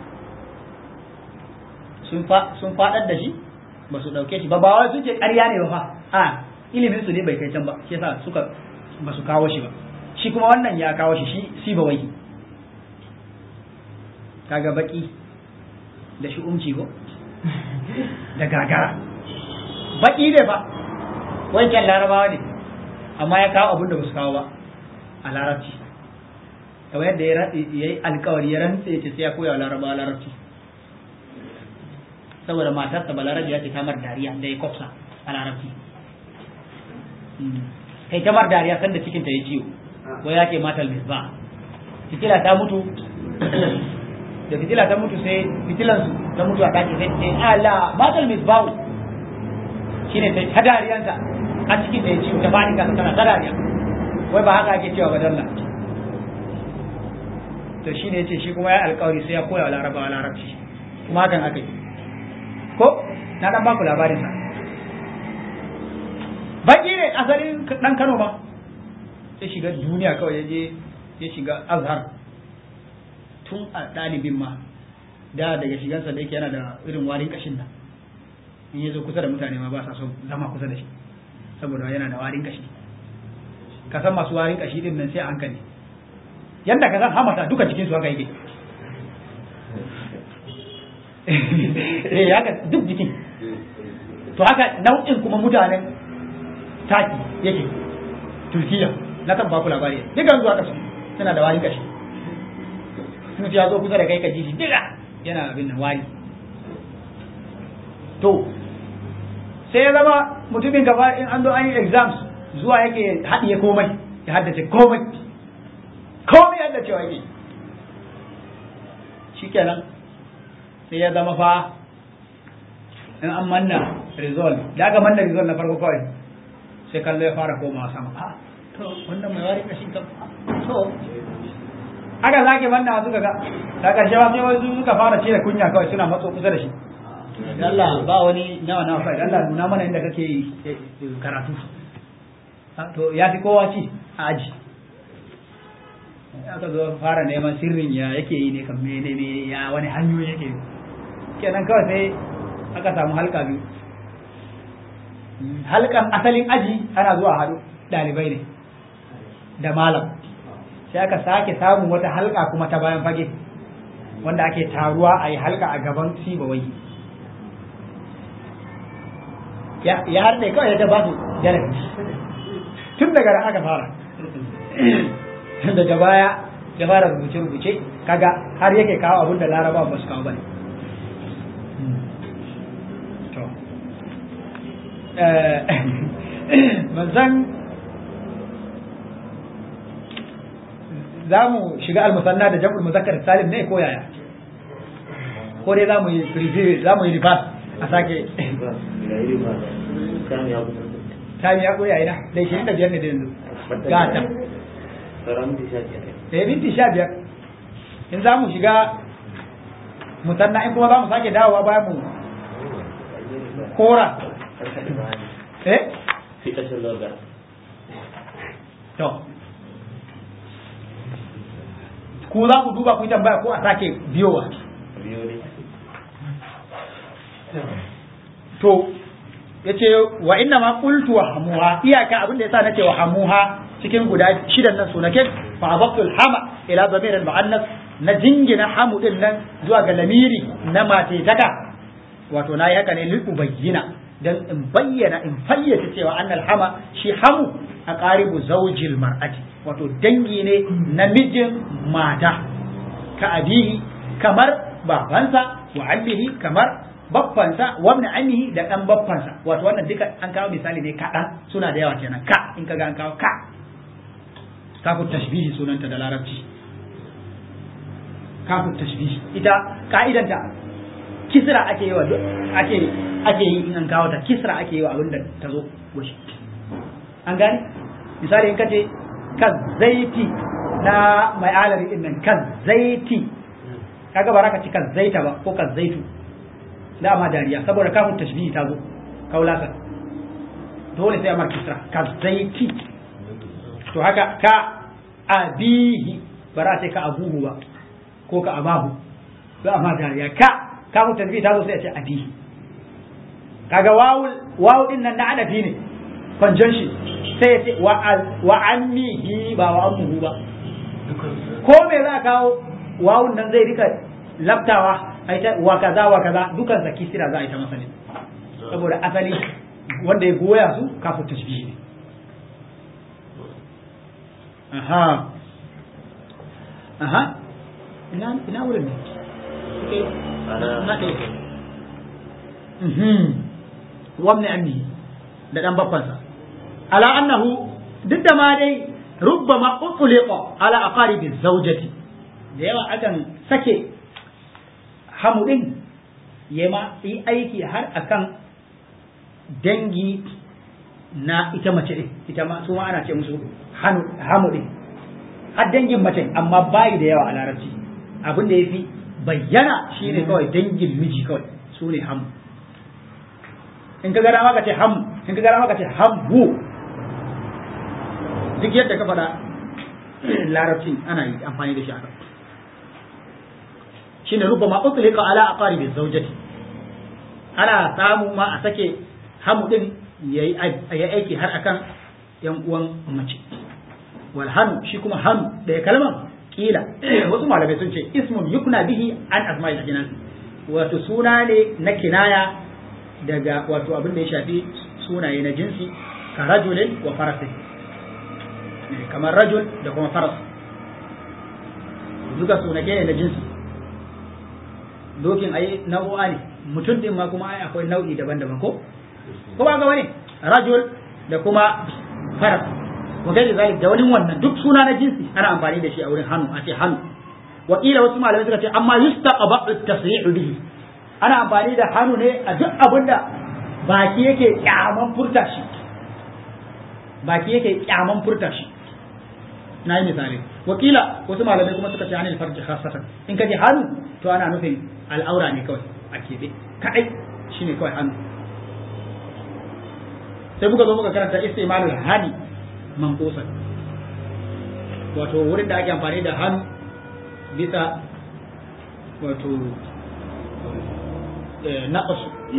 sun faɗar da shi ba su ɗauke shi ba ba wai sun ce ƙarya ne ba fa a ilimin su ne bai kai can ba shi yasa suka ba su kawo shi ba shi kuma wannan ya kawo shi shi si ba wai kaga baki da shi umci ko da gagara baki ne ba wancan larabawa ne amma ya kawo abin da ba su kawo ba a larabci kamar yadda ya yi alkawari ya rantse ce sai ya koya wa larabawa larabci saboda matarsa balarabi ya ce kamar dariya da ya kwafsa a larabci kai kamar dariya sanda cikinta ya ciwo wai ya ce matal misba fitila ta mutu da fitila ta mutu sai fitilansu ta mutu a ɗaki sai ce ala matal misba shine sai ta dariyanta a cikin da ya ciwo ta bani kasa tana ta dariya wai ba haka ake cewa ba dalla to shine yace shi kuma ya alƙawari sai ya koya wa larabawa larabci kuma hakan aka yi ko na dan baku labarin sa baki ne asalin dan Kano ba sai shiga duniya kawai ya je ya shiga Azhar tun a ɗalibin ma da daga shigansa da yake yana da irin warin kashin nan in ya zo kusa da mutane ma ba sa son zama kusa da shi saboda yana da warin kashi ka san masu warin kashi din nan sai a hankali yadda ka san hamata duka cikin su haka yake eh haka duk jikin to haka nau'in kuma mutanen taki yake turkiya na kan baku labari dukan zuwa kasu suna da wani kashi sun ya zo kusa da kai ka ji shi diga yana abin da wani to sai ya zama mutumin gaba in an zo an yi exams zuwa yake haɗiye komai ya haddace komai komai yadda cewa yake shikenan sai ya zama fa in an manna result da aka manna result na farko kawai sai kallo ya fara komawa sama a to wannan mai wari kashin kan to aka zake manna suka ga da karshe ba sai wasu suka fara cire kunya kawai suna matso kusa da shi Allah ba wani nawa nawa kai Allah nuna mana inda kake karatu to ya fi kowa ci a aji aka zo fara neman sirrin ya yake yi ne kan mene ne ya wani hanyoyi yake yi kenan kawai sai aka samu halka biyu halkan asalin aji ana zuwa haɗu ɗalibai ne da malam sai aka sake samun wata halka kuma ta bayan fage wanda ake taruwa a yi halka a gaban sibawai ya harɗe kawai ya ta ba su jarabi tun daga ran aka fara daga baya ya fara rubuce-rubuce kaga har yake kawo abin da laraba ba su kawo bane manzan za mu shiga almusanna da jam'ul muzakkar salim ne ko yaya ko dai za mu yi review za mu yi reverse a sake sami ya koya ina da ishirin da biyar ne da yanzu gata eh minti sha biyar in za mu shiga musanna in kuma za mu sake dawowa bayan mu kora eh to ku za ku duba ku yi tambaya ko a sake biyowa to yace wa inna ma qultu wa hamuha iyaka abin da yasa nace wa hamuha cikin guda shidan nan sunake fa abaqtul hama ila zamir al muannas na jingina hamu din nan zuwa ga lamiri na mace taka wato nayi haka ne lil ubayyina dan in bayyana in fayyace cewa annal hama shi hamu a qaribu zawjil mar'ati wato dangi ne namijin mata ka abihi kamar babansa wa ammihi kamar baffansa wa ibn ammihi da dan baffansa wato wannan duka an kawo misali ne kaɗan suna da yawa kenan ka in kaga an kawo ka kafu tashbihi sunanta da larabci kafu tashbihi ita ka'idanta kisra ake yi wa ake ake yi in an kawo ta kisra ake yi wa abinda ta zo goshi an gane misali in kace kan zaiti na mai alari din nan kan zaiti kaga ba ka ci kan zaita ba ko kan zaitu dama dariya saboda kafin tashbihi ta zo kaulasa dole sai amar kisra ka zaiti to haka ka abihi bara sai ka abuhu ba ko ka abahu za a ma dariya ka kafin tashbihi ta zo sai a ce abihi kaga wawul wawu din nan na adafi ne conjunction sai ya ce wa ammihi ba wa ammuhu ba ko me za ka kawo wawun nan zai rika labtawa ai ta wa kaza wa kaza dukan sa kisira za a yi ta masa ne saboda asali wanda ya goya su kafin tashbihi ne aha aha ina ina wurin ne na kai mhm wabni ammi da dan babbansa ala annahu duk da ma dai rubbama utliqa ala aqaribi zawjati da yawa akan sake hamu din ya ma yi aiki har akan dangi na ita mace din ita ma su ma ana ce musu hamu din har dangin mace amma bayi da yawa a larabci abin da ya fi bayyana shine kawai dangin miji kawai su ne hamu in ka gara maka ce hamu in ka gara maka ce hamu duk yadda ka faɗa larabcin ana yi amfani da shi haka shine rubama utlika ala aqaribi zawjati ana samu ma a sake hamu din yayi aiki har akan yan uwan mace wal hanu shi kuma hanu da kalman kila wasu malamai sun ce ismun yukna bihi an asma'il jinas wato suna ne na kinaya daga wato abin da ya shafi sunaye na jinsi ka rajulin wa farasin kamar rajul da kuma faras duka sunake ne na jinsi dokin ai nau'a ne mutum din ma kuma ai akwai nau'i daban-daban ko ko ba ga wani rajul da kuma faras wa gairi zalik da wani wannan duk suna na jinsi ana amfani da shi a wurin hannu a ce hannu wa wasu malamai suka ce amma yustaqba at-tasri'u bihi ana amfani da hannu ne a duk abinda baki yake kyaman furta shi baki yake kyaman furta shi na yi misali wakila wasu malamai kuma suka ce anil farji khasatan in ka ji hannu to ana nufin al'aura ne kawai a keɓe kaɗai shine kawai hannu sai muka zo muka karanta istimalul hani manqusan wato wurin da ake amfani da hannu bisa wato naqas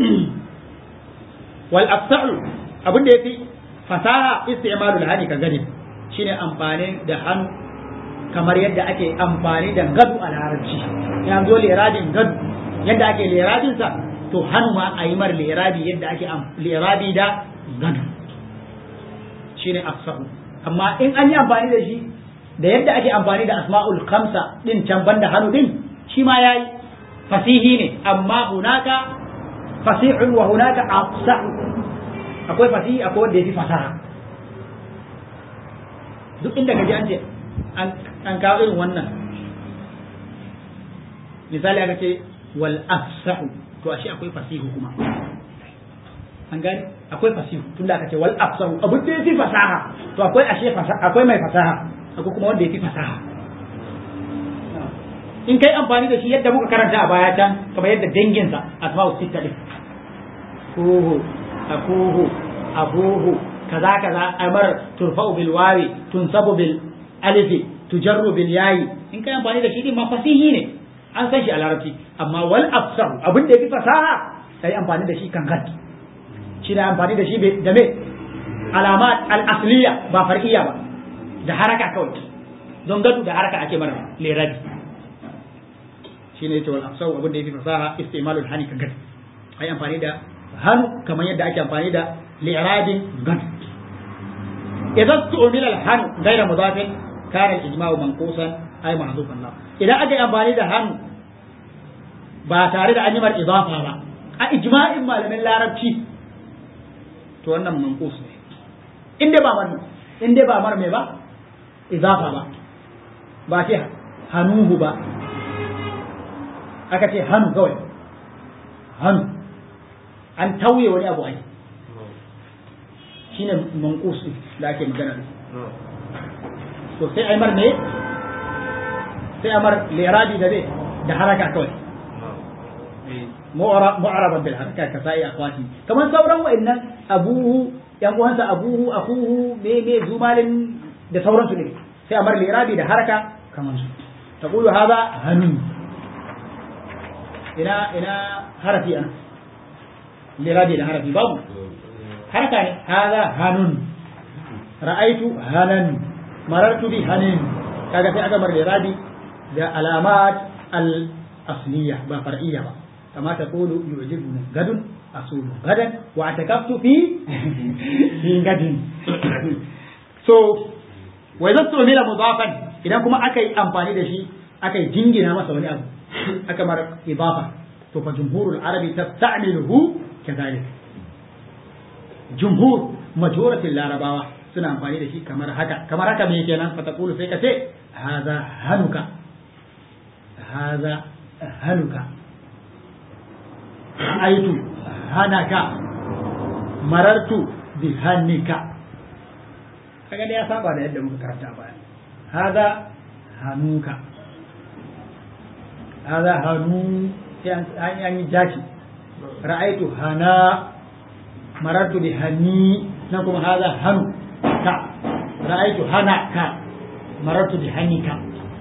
wal afsa'u abin da yafi fasaha istimalul hani ka gani shine amfani da hannu kamar yadda ake amfani da gadu a larabci ya zo liradin gadu yadda ake liradin sa to hannu ma a yi mar lirabi yadda ake lirabi da gadu shine afsahu amma in an yi amfani da shi da yadda ake amfani da asma'ul khamsa din can banda hannu din shi ma yayi fasihi ne amma hunaka fasihun wa hunaka afsahu akwai fasihi akwai wanda yafi fasaha duk inda kaji an ce an kawo irin wannan misali aka ce wal afsahu to ashe akwai fasihu kuma an gani akwai fasihu tunda aka ce wal afsahu abu da yafi fasaha to akwai ashe akwai mai fasaha akwai kuma wanda yafi fasaha in kai amfani da shi yadda muka karanta a baya can kamar yadda danginsa asma'u sitta din kuhu akuhu abuhu kaza kaza amar turfa'u bil wawi tunsabu bil alifi tujarru bil yayi in kai amfani da shi din ma fasihi ne an san shi a larabci amma wal afsahu abin da yafi fasaha kai amfani da shi kan gad shi da amfani da shi da me alamat al asliya ba far'iyya ba da haraka kawai don gadu da haraka ake mara lerabi shi ne wal afsahu abin da yafi fasaha istimalul hani kan gad ai amfani da hannu kamar yadda ake amfani da li'radin gad idan tu'mila al hannu ghayra mudafin kana al ijma'u manqusan ay mahdhufan la idan aka yi amfani da hannu ba tare da an yi mar idafa ba a ijma'in malamin larabci to wannan manqus ne in dai ba mar in dai ba mar me ba idafa ba ba ce hanuhu ba aka ce hannu kawai hannu an tauye wani abu ai shine manqus da ake magana da to sai ai mar ne sai amar lirabi da zai da haraka kawai mu'araban bil haraka ka sai akwati kamar sauran wa'annan abuhu yan uwansa abuhu akuhu me me zumalin da sauransu ne sai amar lirabi da haraka kamar su taqulu hadha hanun ina ina harafi ana lirabi da harafi babu haraka ne hadha hanun ra'aitu hanan marartu bi hanin kaga sai aka bar lirabi da alamat al-asliya ba far'iyya ba kama ta kulu yu'jibuni gadun asulu gadan wa atakaftu fi fi gadin so wa idza tumila mudafan idan kuma aka yi amfani da shi aka yi jingina masa wani abu aka mar idafa to fa jumhurul arabi tasta'miluhu kadhalik jumhur majoratin larabawa suna amfani da shi kamar haka kamar haka me kenan fa taqulu sai ka ce hadha hanuka هذا هلك رأيت هنك مررت بهنك kaga da ya saba da yadda muka karanta baya hada hanuka hada hanu sai an yi jaki ra'aitu hana marartu bi hani na kuma hada hanu ka ra'aitu hana ka marartu bi hanika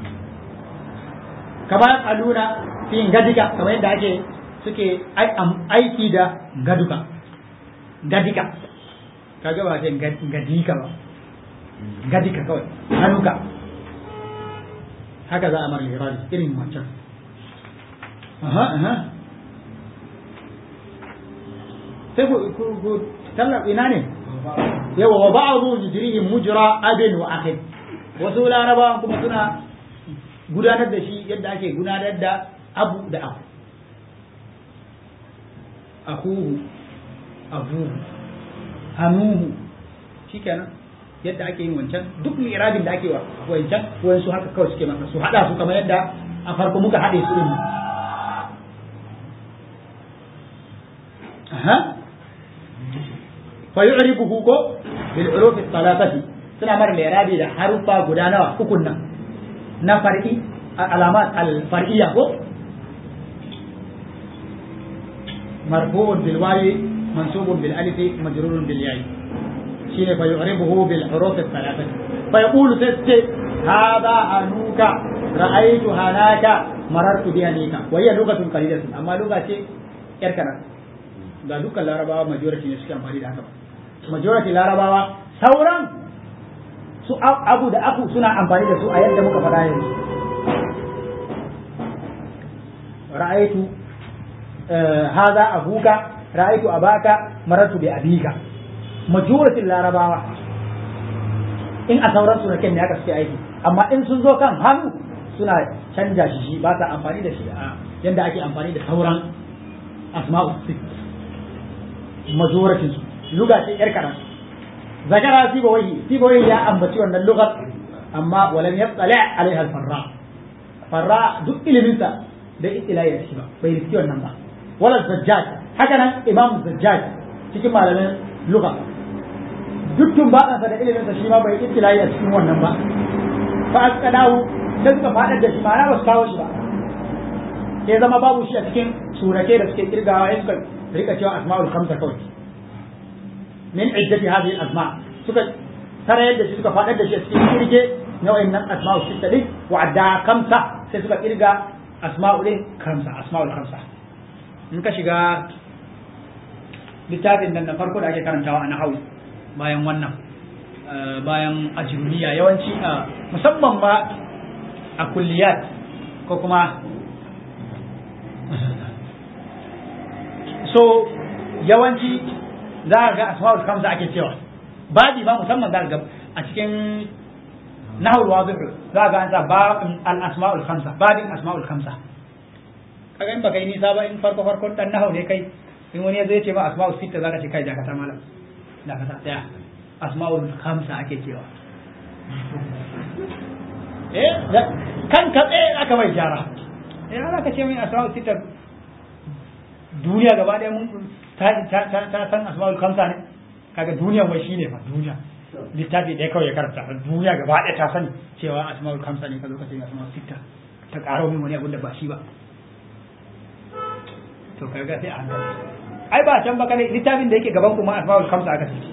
kama aluna fi gadika kamar yadda ake suke aiki da gaduka gadika kaga ba ce gadika ba gadika kawai hannuka haka za a mara lirari irin wancan aha aha sai ku tallafi ina ne yawa wa ba'dhu yujrihi mujra abin wa akhin wasu larabawan kuma suna gudanar da shi yadda ake gudanar da abu da abu akuhu abuhu hanuhu shikenan yadda ake yin wancan duk irabin da ake wa wancan wayansu haka kawai suke masa su hada su kamar yadda a farko muka hade su din aha fa yu'ribuhu ko bil huruf thalathati suna mara irabi da harufa guda nawa ukun nan na far'i alamat al far'iyya ko مرفوع بالواو منصوب بالالف مجرور بالياء شين فيعربه بالحروف الثلاثة فيقول تست هذا أنوك رأيت هناك مررت بهنيك وهي لغة قليلة أما لغة إركنا ga dukkan larabawa majority ne suke amfani da haka majority larabawa sauran su abu da aku suna amfani da su a yadda muka faɗa yanzu ra'aitu هذا أبوك رأيت أباك مررت بأبيك مجورة العرباوة in a sauran sunaken ne aka suke aiki amma in sun zo kan hannu suna canja shi shi ba sa amfani da shi a yadda ake amfani da sauran asma'u sit majoratin su luga ce yar karan zakara sibawai sibawai ya ambaci wannan lugar amma walam yatsala alaiha farra farra duk iliminsa da itila ya shi ba bai riski wannan ba wala zajjaj haka nan imam zajjaj cikin malamin lugha dukkan ba da ilimin sa shi ma bai itila ya cikin wannan ba fa asqadahu sai suka fadar da shi ma'ana ba su kawo shi ba sai zama babu shi a cikin surake da suke kirgawa ya suka rika cewa asma'ul khamsa kawai min iddati hadhihi asma suka sarayar da shi suka fadar da shi a cikin kirge nau'in nan asma'ul sitta din wa adda khamsa sai suka kirga asma'ul din khamsa asma'ul khamsa in ka shiga littafin nan na farko da ake karantawa a nahawu bayan wannan bayan ajrumiya yawanci a musamman ba a kulliyat ko kuma so yawanci za a ga asma'ul khamsa ake cewa babi ba musamman za ga a cikin nahul wadih za ga an sa ba al asma'ul khamsa babin asma'ul khamsa kaga in baka yi nisa ba in farko farkon dan nahawu ne kai in wani ya zai ce ma asma'ul sita zaka ce kai dakata malam dakata daya asma'ul khamsa ake cewa eh kan ka tsaye aka mai gyara eh ana ka ce min asma'ul sita duniya gaba ɗaya mun ta ta ta ta san asma'ul khamsa ne kaga duniya wai shine fa duniya littafi ɗaya kawai ya karanta duniya gaba ɗaya ta sani cewa asma'ul khamsa ne ka zo ka ce asma'ul sita ta ƙaro min wani abin da ba shi ba to kaga sai a hankali ai ba can ba kane littafin da yake gaban kuma asma'ul khamsa aka ce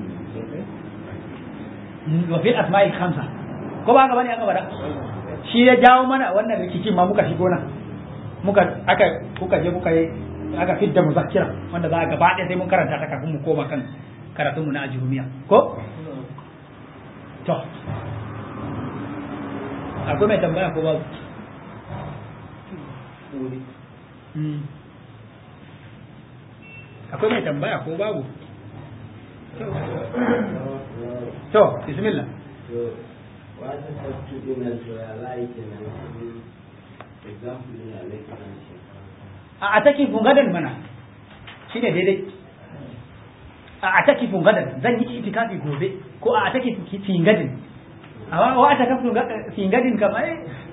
wa fil asma'il khamsa ko ba gaba ne aka bada shi ya jawo mana wannan rikicin ma muka shigo nan muka aka kuka je kuka yi aka fidda muzakkira wanda za a gaba ɗaya sai mun karanta ta kafin mu koma kan karatun mu na ajurumiya ko to akwai mai tambaya ko babu akwai mai tambaya ko babu to bismillah a take fungadan mana shine daidai a take fungadan zan yi itikafi gobe ko a take fingadin amma wa ta kafin fingadin kamar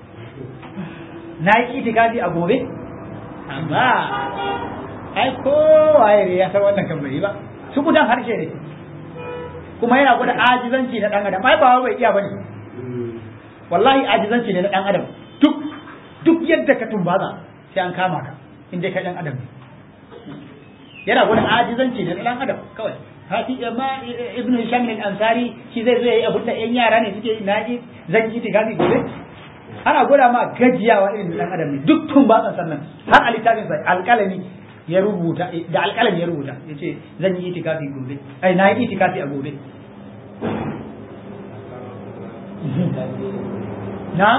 na yi itikafi a gobe amma ai kowaye ne ya san wannan kan bai ba su gudan harshe ne kuma yana gwada ajizanci na dan adam ai ba bai iya bane wallahi ajizanci ne na dan adam duk duk yadda ka tumbaza sai an kama ka in dai ka dan adam ne yana gwada ajizanci ne na dan adam kawai hati amma ibnu hisham al-ansari shi zai zo yayi abin da yan yara ne suke na yi zan yi tigafi gobe ana gwada ma gajiyawa irin dan adam ne duk tumbatsan sannan har a littafin sai alƙalami ya rubuta da alƙalam ya rubuta ya ce zan yi itikafi gobe ai na yi itikafi a gobe na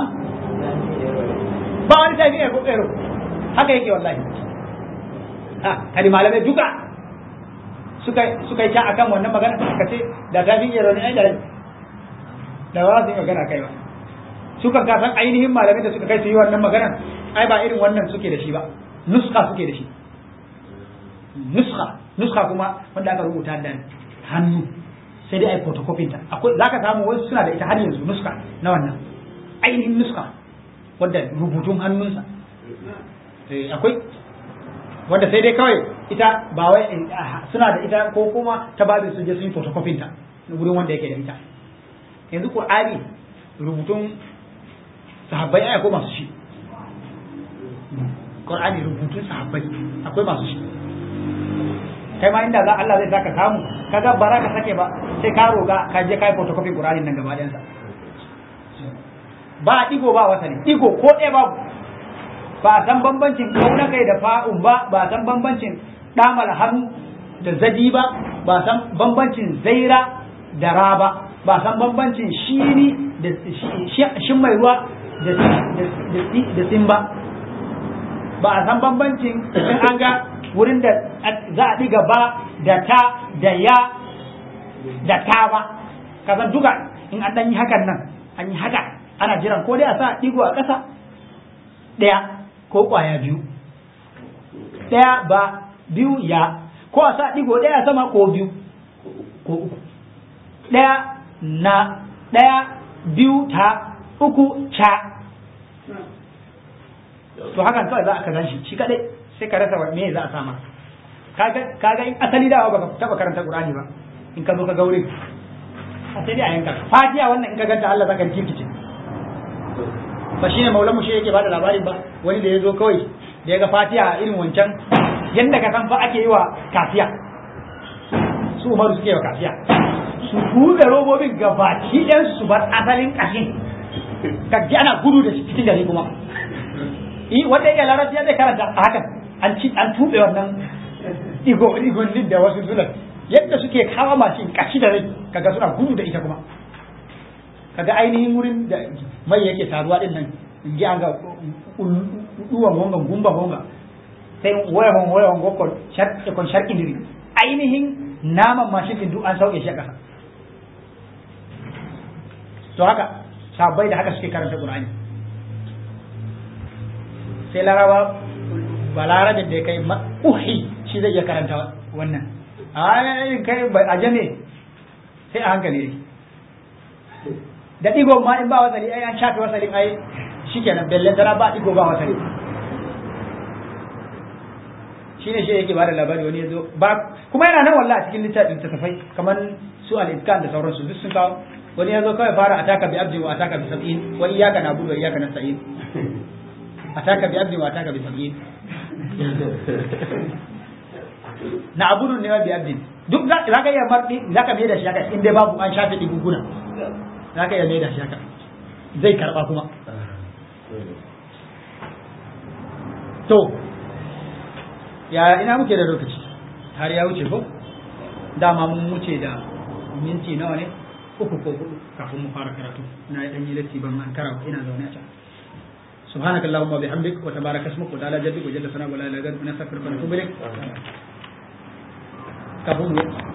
ba wani tafi ero ero haka yake wallahi ha kadi malamai duka suka suka yi ta akan wannan magana ka ce da ta fi yaro ne ai da da ba su yi magana kai ba suka ka san ainihin malamai da suka kai su yi wannan magana ai ba irin wannan suke da shi ba nuska suke da shi nuska nuska kuma wanda aka rubuta da hannu sai dai ai photocopy ta akwai zaka samu wasu suna da ita har yanzu nuska na wannan ainihin nuska wanda rubutun hannunsa akwai wanda sai dai kawai ita ba wai suna da ita ko kuma ta ba su je sun yi photocopy ta wurin wanda yake da ita yanzu qur'ani rubutun sahabbai ai akwai masu shi qur'ani rubutun sahabbai akwai masu shi kai ma inda za Allah zai saka samu kaga bara ka sake ba sai ka roga ka je kai photocopy qur'ani nan gaba ɗayansa ba digo ba wasani digo ko ɗaya babu ba san bambancin kauna kai da fa'un ba ba san bambancin damal hannu da zadi ba ba san bambancin zaira da ra ba ba san bambancin shini da shin mai ruwa da sin ba ba a san bambancin in an ga wurin da za a ɗiga ba da ta da ya da ta ba kasan duka in an ɗan yi hakan nan an yi haka ana jiran ko dai a sa ɗigo a ƙasa ɗaya ko ƙwaya biyu ɗaya ba biyu ya ko a sa ɗigo ɗaya sama ko biyu ko uku ɗaya na ɗaya biyu ta uku ca to hakan kawai za a kazan shi shi kaɗai sai ka rasa me za a sama kaga in asali dawa baka taɓa karanta ƙur'ani ba in ka zo ka gaure a sai dai a yanka fatiha wannan in ka ganta Allah zaka rikice ba shi ne maulan shi yake bada labarin ba wani da ya zo kawai da ya ga fatiha irin wancan yadda ka san fa ake yi wa kafiya su umaru suke wa kafiya su buɗe robobin gabaki ɗan su bar asalin ƙashin ka ji ana gudu da shi cikin gari kuma yi wanda ya larabci ya zai karanta a hakan an ci an tuɓe wannan igo igonnin da wasu zulan yadda suke kawo mashin kashi da rai kaga suna gudu da ita kuma kaga ainihin wurin da mai yake taruwa din nan in ji an ga duwan gongan gumba gonga sai waya hon waya hon gokon sharki kon sharki diri ainihin naman mashin din duk an sauke shi a kasa to haka sabai da haka suke karanta qur'ani sai laraba balarabin da ya kai uhi shi zai iya karanta wannan a kai a jame sai a hankali ne da ɗigon ma in ba wasali ai an shafe wasalin ai shikenan bellen tana ba ɗigo ba wasali shine shi yake bada labari wani yazo ba kuma yana nan wallahi a cikin littafin littattafai kamar su al-iskan da sauransu duk sun kawo wani yazo kawai fara ataka bi abdi wa ataka bi sab'in wa iyyaka na'budu wa iyyaka nasta'in ataka bi abdi wa ataka bi sab'in na'budu ne wa bi abdi duk za ka iya marɗi za ka da shi haka in dai babu an shafe diguguna za ka iya mai da shi haka zai karɓa kuma to ya ina muke da lokaci har ya wuce ko dama mun wuce da minti nawa ne uku ko hudu kafin mu fara karatu na dan yi latti ban an kara ina zaune a can سبحانك اللهم وبحمدك وتبارك اسمك وتعالى جدك وجل ثناؤك ولا اله الا انت نستغفرك ونتوب اليك kafin